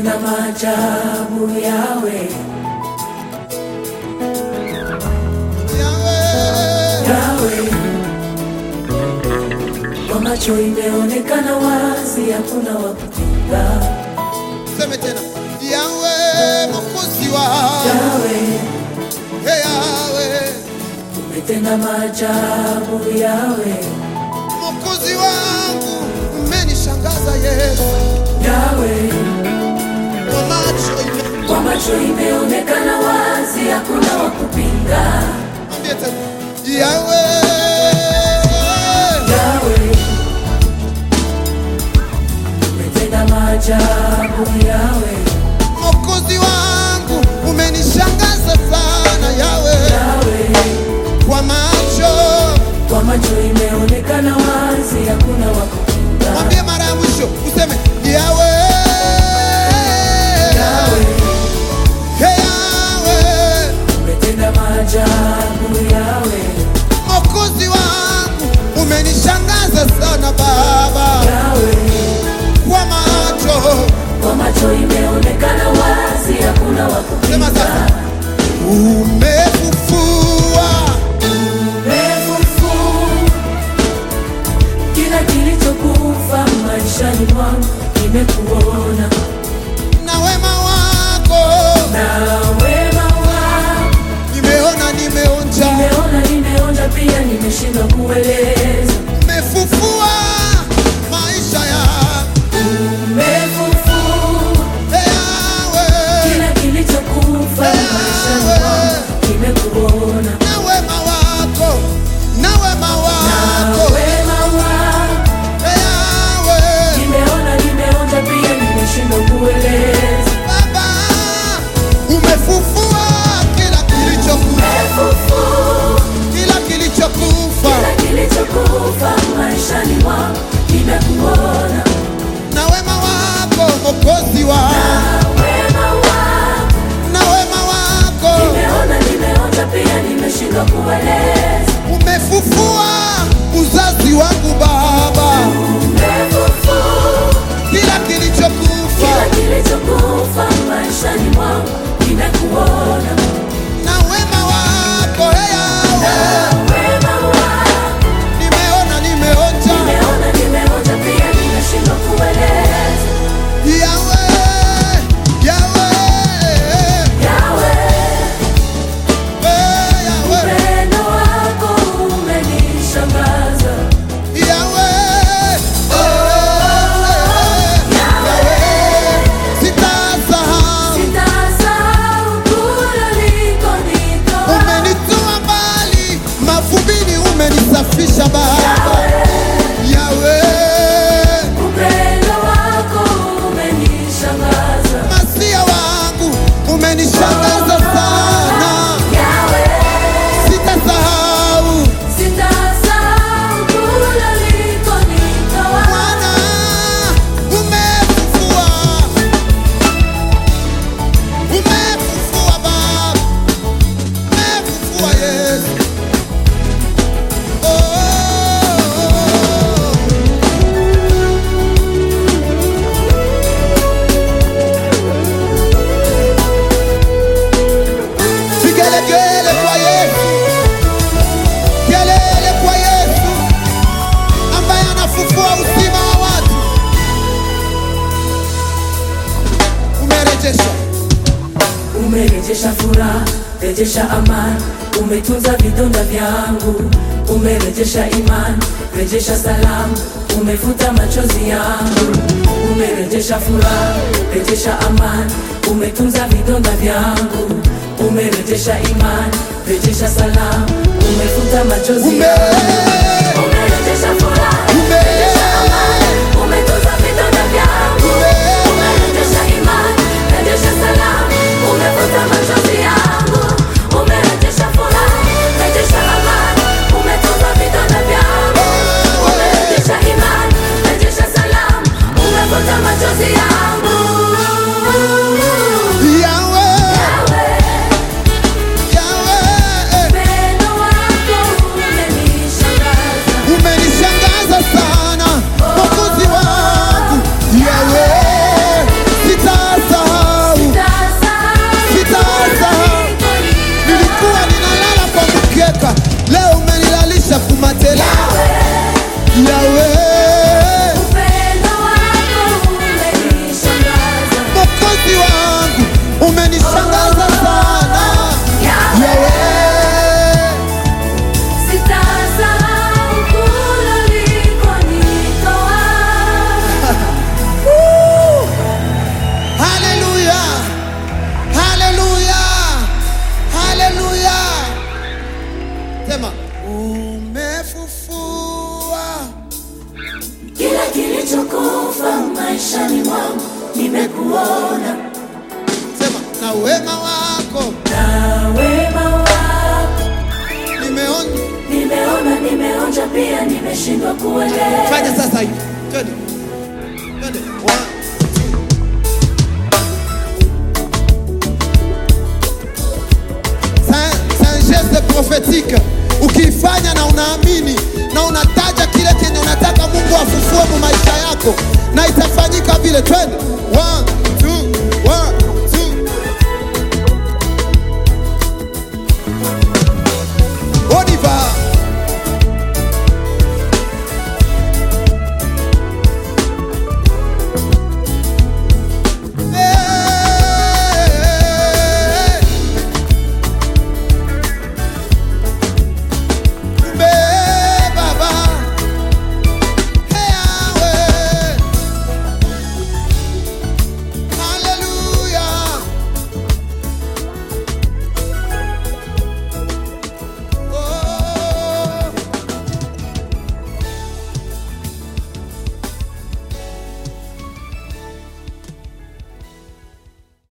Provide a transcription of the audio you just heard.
umetenda maajabu yawe Yahweh, yawe kwa macho imeonekana wazi hakuna wa kupinga seme tena Yahweh, mwokozi wangu yawe Hey, Yahweh, umetenda maajabu yawe mwokozi wangu umenishangaza Yesu yawe kwa macho ime- kwa macho imeonekana wazi hakuna wa kupinga Mwambie tena Yahweh, yawe umetenda maajabu yawe mwokozi wangu umenishangaza sana Yahweh, yawe kwa macho kwa macho imeonekana wazi hakuna wa kupinga mwambie mara ya mwisho useme Yahweh, yawe Hey, Yahweh, umetenda maajabu yawe mwokozi wangu umenishangaza sana Baba, yawe kwa macho kwa macho imeonekana wazi hakuna wa Sema kupinga sasa. umefufua Umefufu kila kilichokufa maishani mwangu nimekuona na wema wako na wema wako nimeona nimeonja nimeona nimeonja pia nimeshindwa kueleza umefufua maisha ya Umefufu Yahweh kila kilichokufa maishani mwangu nimekuona na wema wako na wema na wako wema wako Yahweh nimeona nimeonja pia nimeshindwa kueleza Baba umefufua kila kilichokufa Umefufu kila kilichokufa kila kilichokufa maishani mwangu nimekuona na wema wako Mwokozi wa na wema wako na wema wako nimeona nimeonja pia nimeshindwa kueleza umefufua uzazi wangu Baba, Umefufu kila kilichokufa kila kilichokufa maishani mwangu nimekuona na wema wako hey, na Yahweh. wema wako nimeona nimeonja nimeona nimeonja pia nimeshindwa kueleza Yahweh, Yahweh, yawe eh, Yahweh, upendo wako umenishangaza Yahweh, eh, Yahweh. Sitasahau sitasahau kule ulikonitoa umenitoa mbali mavumbini, umenisafisha Baba Yahweh, upendo wako umenishangaza masia wangu umenishangaza sana, yawe sitasahau sitasahau kule ulikonitoa Bwana, umefufua, umefufua Baba, umefufua Yesu. Oh, Vigelegele kwa Yesu, kelele kwa Yesu ambaye anafufua uzima wa watu. Umerejesha, umerejesha furaha rejesha amani umetunza vidonda vyangu umerejesha imani rejesha salamu umefuta machozi yangu umerejesha furaha rejesha amani umetunza vidonda vyangu umerejesha imani rejesha salamu umefuta machozi ume, yangu umerejesha furaha ume, rejesha amani umetunza vidonda vyangu umerejesha imani rejesha salamu umefuta machozi yangu umerejesha furaha rejesha amani umetunza vidonda vyangu umerejesha imani rejesha salamu umefuta machozi yangu Yahweh, Yawe, Yahweh, upendo wako umenishangaza kilichokufa maishani mwangu nimekuona, Sema na wema wako na wema wako nimeona. nimeona, nimeonja pia, nimeshindwa kuelewa. Fanya sasa hivi. Twende. Twende. One, C'est- c'est un geste prophétique. Ukiifanya na unaamini na unataja kile kenye unataka Mungu afu